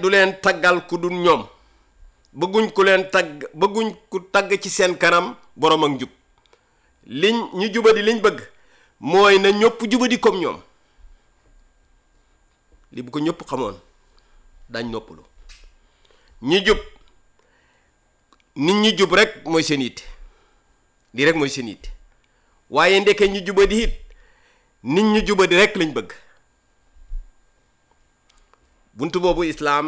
du leen taggal ku dul ñoom bëgguñ ku leen tagg bëgguñ ku tagg ci seen kanam borom ak njub liñ ñu jubadi liñ bëgg mooy na ñëpp jubadi comme ñoom li bu ko ñëpp xamoon dañ noppalu ñi jub nit ñi jub rek mooy seen yitte lii rek mooy seen yitte waaye ndeke ñu jubadi it nit ñu jubadi rek lañ bëgg buntu boobu islaam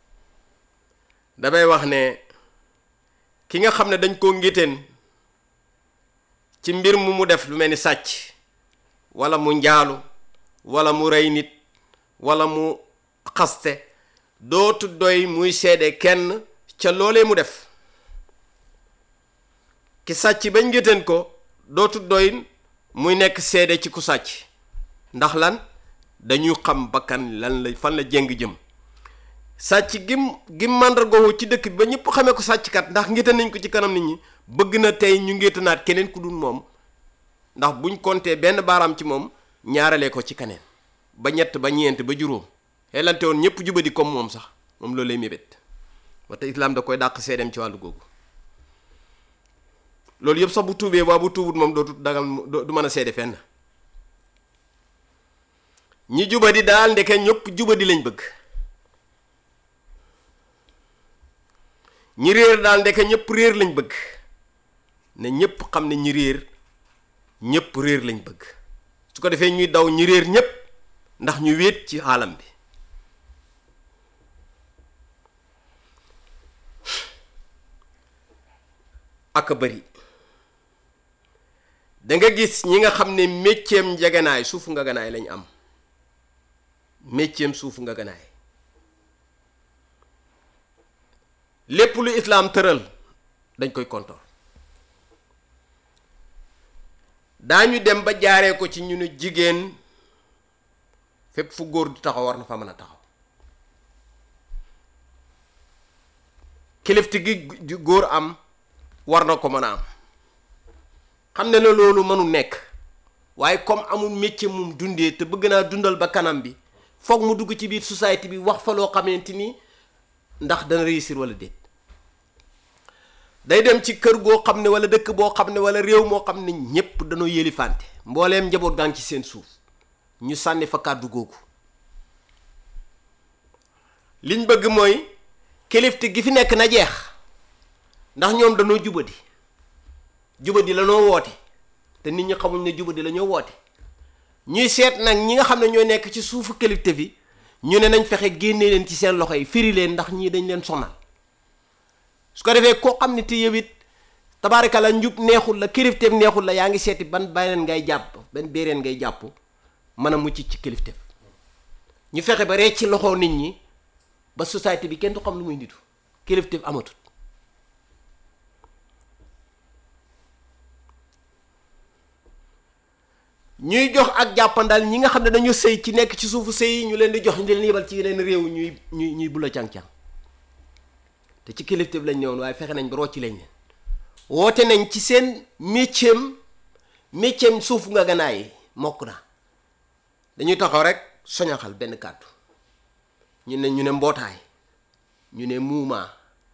damay wax ne ki nga xam ne dañ koo ngéteen ci mbir mu mu def lu mel ni sàcc wala mu njaalu wala mu rey nit wala mu xaste dootu doy muy seede kenn ca loolee mu def ki sàcc bañ ngéteen ko dootu doy muy nekk seede ci ku sàcc ndax lan dañuy xam bakkan lan la fan la jéng jëm sàcc gim gim màndargoo ci dëkk bi ba ñëpp xamee ko sàcckat ndax ngéte nañ ko ci kanam nit ñi bëgg na tey ñu ngéetanaat keneen ku dul moom ndax buñ compter benn baaraam ci moom ñaaralee ko ci keneen ba ñett ba ñeent ba juróom xelante woon ñëpp jubadi comme moom sax moom loolu lay mébét wate islaam da koy dàq seedeem ci wàllu googu loolu yëpp sax bu tuubee waa bu tuubut moom dootu dagal du mën a seede fenn ñi jubadi daal ndeke ñëpp jubadi lañ bëgg ñi réer daal ndeke ñëpp réer lañ bëgg ne ñëpp xam ne ñi réer ñëpp réer lañ bëgg su ko defee ñuy daw ñi réer ñëpp ndax ñu wéet ci xaalam bi ak bari da nga gis ñi nga xam ne mécceem njeganaay suufu nga ganaay lañ am mécceem suufu nga ganaay lépp lu islaam tëral dañ koy kontor daañu dem ba jaaree ko ci ñu ne jigéen fépp fu góor di taxaw war na fa mën a taxaw kilifti gi góor am war na ko mën a am xam ne na loolu mënu nekk waaye comme amul métier mum dundee te bëgg naa dundal ba kanam bi foog mu dugg ci biir société bi wax fa loo xamante ni ndax dana réussir wala déet day dem ci kër goo xam ne wala dëkk boo xam ne wala réew moo xam ne ñépp dañoo yélifante mbooleem njaboot gaa ngi ci seen suuf ñu sànni fa kàddu googu liñ bëgg mooy kilifte gi fi nekk na jeex ndax ñoom dañoo jubadi jubadi la noo woote te nit ñi xamuñ ne jubadi la ñoo woote ñuy seet nag ñi nga xam ne ñoo nekk ci suufu kilifte bi ñu ne nañ fexe génne leen ci seen loxo yi firi leen ndax ñii dañ leen sonal su ko defee koo xam ne te yow it tabaaraka la njub neexul la kilifteef neexul la yaa ngi seeti ban beneen ngay jàpp ban béereen ngay jàpp mën a mucc ci kilifteef ñu fexe ba ree ci loxo nit ñi ba société bi kenn du xam lu muy nitu kilifteef amatul ñuy jox ak jàppandal ñi nga xam ne dañu sëy ci nekk ci suufu sëy ñu leen di jox ñu leen yebal ci yeneen réew ñuy ñuy ñuy bula càng-càng te ci kilifteef lañ ñëwoon waaye fexe nañ ba rocci lañ leen woote nañ ci seen métier métier suuf nga ganaay yi mokk na dañuy taxaw rek soñaxal benn kàddu ñu ne ñu ne mbootaay ñu ne muuma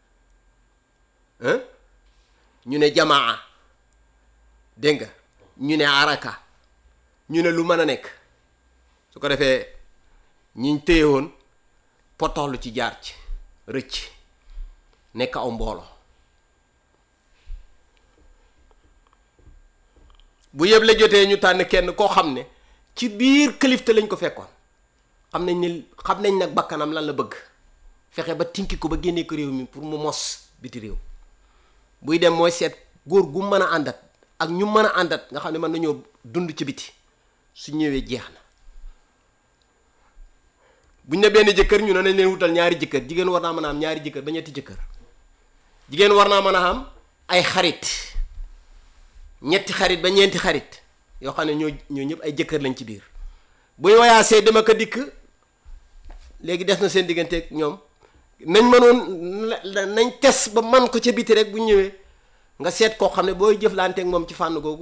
ñu ne jamaa dégg nga ñu ne araka ñu ne lu mën a nekk su ko defee ñiñ téye woon potoxlu ci jaar ci rëcc nekk aw mbooloo bu yëpp la jotee ñu tànn kenn koo xam ne ci biir kilifte lañ ko fekkoon xam nañ ne xam nañ nag bakkanam lan la bëgg fexe ba tinki ko ba génnee ko réew mi pour mu mos biti réew buy dem mooy seet góor gu mën a àndat ak ñu mën a àndat nga xam ne mën nañoo dund ci biti su ñëwee jeex na buñ ne benn jëkkër ñu ne nañ leen wutal ñaari jëkkër jigéen war naa mën a am ñaari jëkkër ba ñetti jëkkër jigéen war naa mën a am ay xarit ñetti xarit ba ñeenti xarit yoo xam ne ñoo ñoo ñëpp ay jëkkër lañ ci biir buy wayaasee dama ko dikk léegi des na seen digganteeg ñoom nañ mënoon nañ tes ba man ko ca biti rek bu ñëwee nga seet koo xam ne booy jëflanteeg moom ci fànn googu